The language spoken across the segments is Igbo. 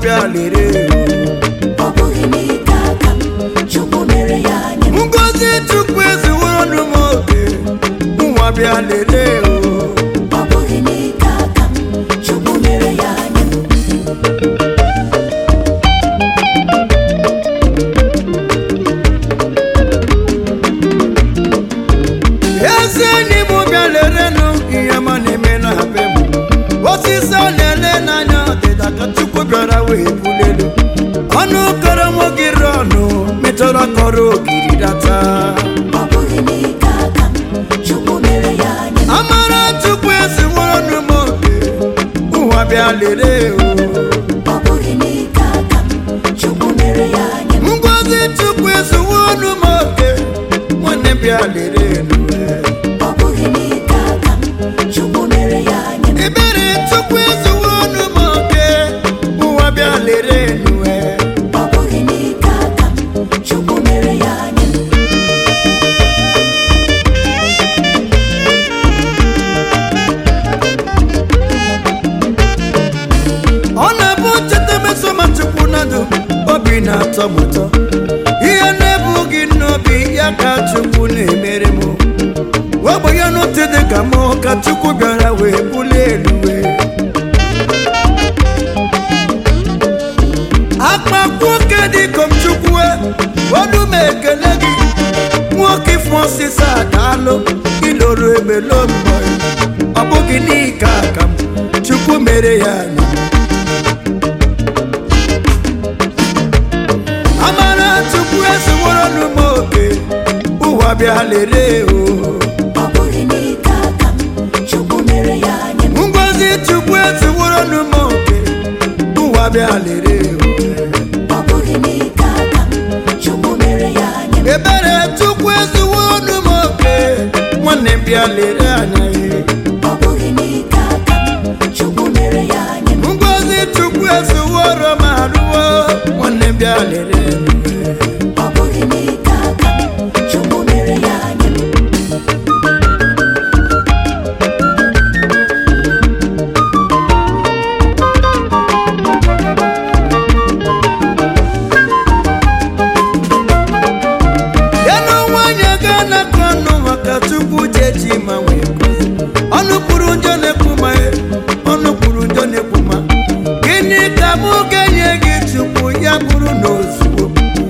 bịa lere ọ bụghị n'ike aka m chukwu mere ya nye m ngozi chukwu eziwonu m oke nwa bịa lere ọ bụghị n'ike aka m chukwu mere ya nye m ezi enyi m bịa lerenụ ihe ma na-eme na be m osisi a na-ele n'anya ọdịda ka chukwu bịara wee bulelu ọnụ kọrọ m ogiri ọnụ metụrụ kọrọ ogiri data ọ bụghị n'ike aka m chukwu mere ya nye m amara chukwu eziwonu m oke ụwa bịa lere o ọ bụghị n'ike aka m chukwu mere ya nye m ngozi chukwu eziwonu m oke nwanne bịa lere enu ọ bụghị n'ike aka m chukwu mere ya nye m ebere chukwu eziwonu m oke ụwa bịa lere enu ọ bụghị n'ike aka m chukwu mere ya nye m ọ na-abụ cheta mesoma chukwu nadu obi na-atọ m ụtọ ihe na-ebughị n'obi ya ka chukwu na-emere m ogbenye n'otu dị ka mụ ka chukwu bịara wee bulie elu wee akpakwu oke dịkom chukwu olu m ekele gị nwoke ifụ osisi adaalụ iloro ebelo mbọ ọ bụghị n'ike aka m chukwu mere ya anya amara chukwu esiworo m oke ụwa bịa lere o ọ bụghị n'ike aka m chukwu mere ya nye m ngozi chukwu esiworo m oke ụwa bịa lere o ọ bụghị n'ike aka m chukwu mere ya nye m ebere chukwu eziwonu m oke nwanne m bịa lere anya ya ọ bụghị n'ike aka m chukwu mere ya nye m ngozi chukwu eziworo m arụwo nwanne m bịa lere anya ọ bụghị n'ike aka m chukwu mere ya nye m ya na nwanyị ga na-akọ ọnụ maka chukwu jeji ma nwee ngozi ọnụ kwuru njọ na-ekwu ma ọnụ kwuru njọ na-ekwu ma gịnị ka mụ ga-enye gị chukwu ya bụrụ na ozugbo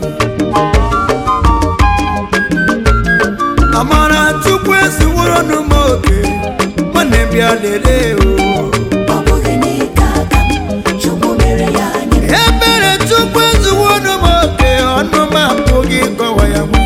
amara chukwu esiworo m oke nwanne m bịa lere o ọ bụghị n'ike aka m chukwu mere ya nye m ebere chukwu eziworo m oke ọnụ m apụghị ịkọwa ya nwa